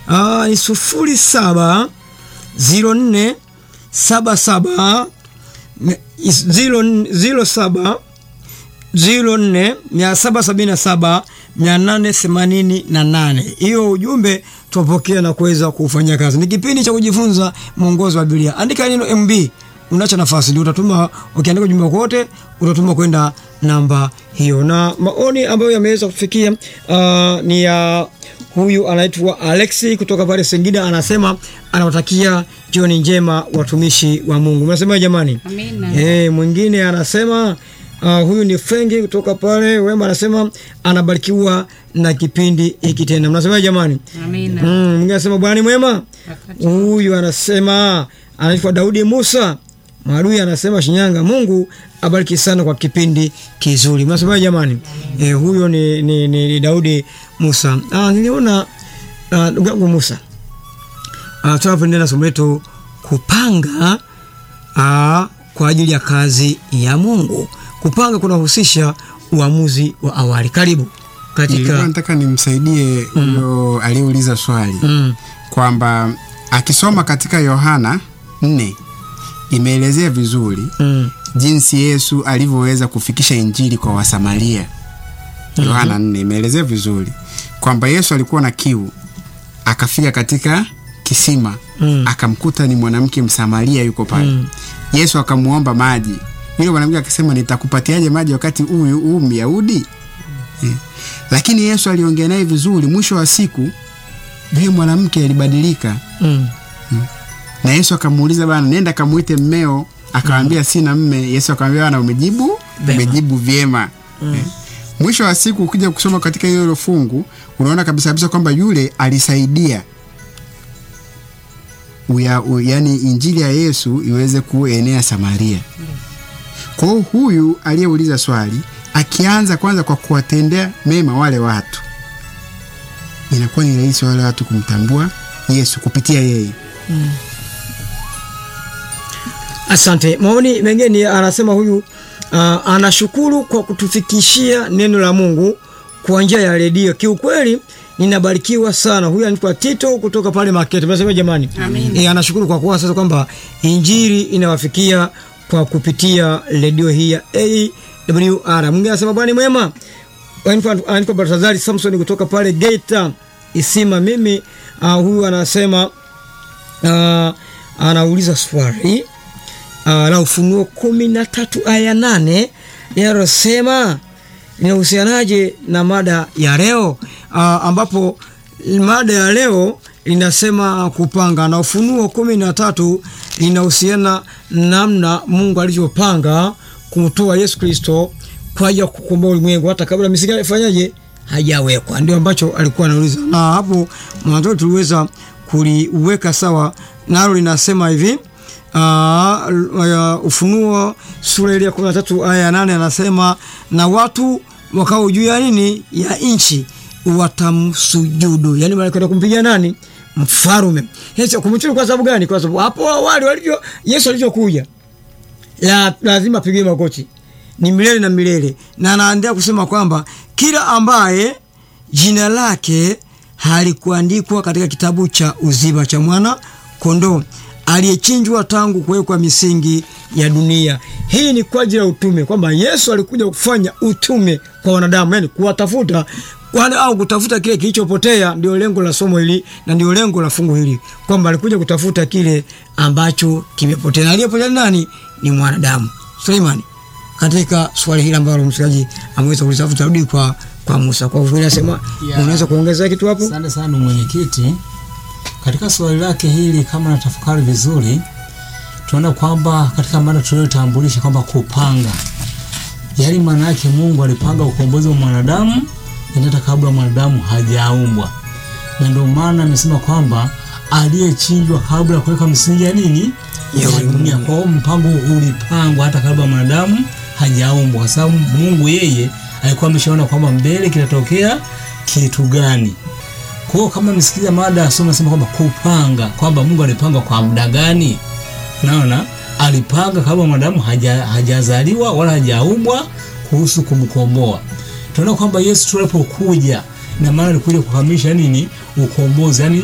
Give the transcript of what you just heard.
uh, ni sufuri saba ziro nne saba saba ziro, ziro saba ziro nne mia saba sabini na saba mia nane themanini na nane. Hiyo ujumbe tupokea na kuweza kufanyia kazi. Ni kipindi cha kujifunza mwongozo wa Biblia. Andika neno MB, unacha nafasi ndio utatuma. Ukiandika ujumbe wote utatuma kwenda namba hiyo, na maoni ambayo yameweza kufikia uh, ni ya huyu anaitwa Alexi kutoka pale Singida, anasema anawatakia jioni njema watumishi wa Mungu. Mnasema jamani? Amina. Eh, mwingine anasema Uh, huyu ni Fengi kutoka pale Wema, anasema anabarikiwa na kipindi hiki tena. Mnasema jamani? Amina. Mm, mwingine anasema Bwana ni mwema. Wakati Huyu anasema anaitwa Daudi Musa Marui, anasema Shinyanga, Mungu abariki sana kwa kipindi kizuri. Mnasema jamani? Eh, huyo ni, ni, ni, ni Daudi Musa. Ah, niliona ah, ndugu yangu Musa. Ah, tunapoendelea na somo letu kupanga ah, kwa ajili ya kazi ya Mungu. Kupanga kunahusisha uamuzi wa awali. Karibu Nilikuwa katika nataka nimsaidie huyo aliyeuliza swali mm, kwamba akisoma katika Yohana nne imeelezea vizuri mm, jinsi Yesu alivyoweza kufikisha injili kwa Wasamaria. Yohana nne imeelezea vizuri kwamba Yesu alikuwa na kiu, akafika katika kisima Mm. akamkuta ni mwanamke Msamaria yuko pale. Mm. Yesu akamuomba maji, yule mwanamke akasema, nitakupatiaje maji wakati huyu huu Myahudi? Eh. Lakini Yesu aliongea naye vizuri. Mwisho wa siku yule mwanamke alibadilika, mm. na Yesu akamuuliza bana, nenda kamuite mmeo. Akamwambia sina mme. Yesu akamwambia bana, umejibu Vema. umejibu vyema. Eh. Mwisho wa siku ukija kusoma katika hilo fungu unaona kabisa kabisa kwamba yule alisaidia uya, u, yani injili ya Yesu iweze kuenea Samaria. Kwa hiyo huyu aliyeuliza swali akianza kwanza kwa kuwatendea mema wale watu, inakuwa ni rahisi wale watu kumtambua Yesu kupitia yeye. Asante. Maoni mengine anasema huyu uh, anashukuru kwa kutufikishia neno la Mungu kwa njia ya redio. Kiukweli ninabarikiwa sana. Huyu anaitwa Tito kutoka pale Makete. Mnasema jamani? Amina. E, anashukuru kwa kuwa sasa kwamba injili inawafikia kwa kupitia redio hii ya AWR. Mwingine anasema bwana ni mwema. Anaitwa anaitwa Baltazari Samson kutoka pale Geita Isima. Mimi uh, huyu anasema uh, anauliza swali uh, la Ufunuo kumi na tatu aya nane linalosema linahusianaje na mada ya leo uh, ambapo mada ya leo linasema kupanga, na Ufunuo kumi na tatu linahusiana namna Mungu alivyopanga kumtoa Yesu Kristo kwa ajili ya kukomboa ulimwengu hata kabla misingi ifanyaje hajawekwa. Ndio ambacho alikuwa anauliza, na hapo mwanzo tuliweza kuliweka sawa, nalo linasema hivi Aa, uh, Ufunuo sura ile ya kumi na tatu aya ya nane anasema na watu wakao juu ya nini ya nchi watamsujudu, yani wanakwenda kumpigia nani? Mfarume. Yesu kumchuku kwa sababu gani? Kwa sababu hapo awali walivyo Yesu alivyokuja la, lazima apigiwe magoti ni milele na milele, na anaendelea kusema kwamba kila ambaye jina lake halikuandikwa katika kitabu cha uzima cha mwana kondoo aliyechinjwa tangu kuwekwa misingi ya dunia. Hii ni kwa ajili ya utume, kwamba Yesu alikuja kufanya utume kwa wanadamu, yani kuwatafuta wale au kutafuta kile kilichopotea. Ndio lengo la somo hili na ndio lengo la fungu hili, kwamba alikuja kutafuta kile ambacho kimepotea, na aliyepotea ni nani? Ni mwanadamu. Suleimani, katika swali hili ambalo msikilizaji ameweza kulisafu, tarudi kwa kwa Musa. Kwa hivyo nasema, Yeah. unaweza kuongezea kitu hapo? Asante sana mwenyekiti. Katika swali lake hili, kama natafakari vizuri, tunaona kwamba katika mada tuliyotambulisha kwamba kupanga, yaani maana yake Mungu alipanga ukombozi wa mwanadamu yaani hata kabla mwanadamu hajaumbwa, na ndio maana amesema kwamba aliyechinjwa kabla ya kuweka msingi ya nini Ya ya dunia. Kwa hiyo mpango ulipangwa hata kabla mwanadamu hajaumbwa, kwa sababu Mungu yeye alikuwa ameshaona kwamba mbele kitatokea kitu gani. Kwa hiyo kama msikiza mada ya somo nasema kwamba kupanga, kwamba Mungu alipanga kwa muda gani? Naona alipanga kabla mwanadamu haja, hajazaliwa wala hajaumbwa kuhusu kumkomboa. Tunaona kwamba Yesu tulipokuja, na maana alikuja kukamilisha nini? Ukombozi, yani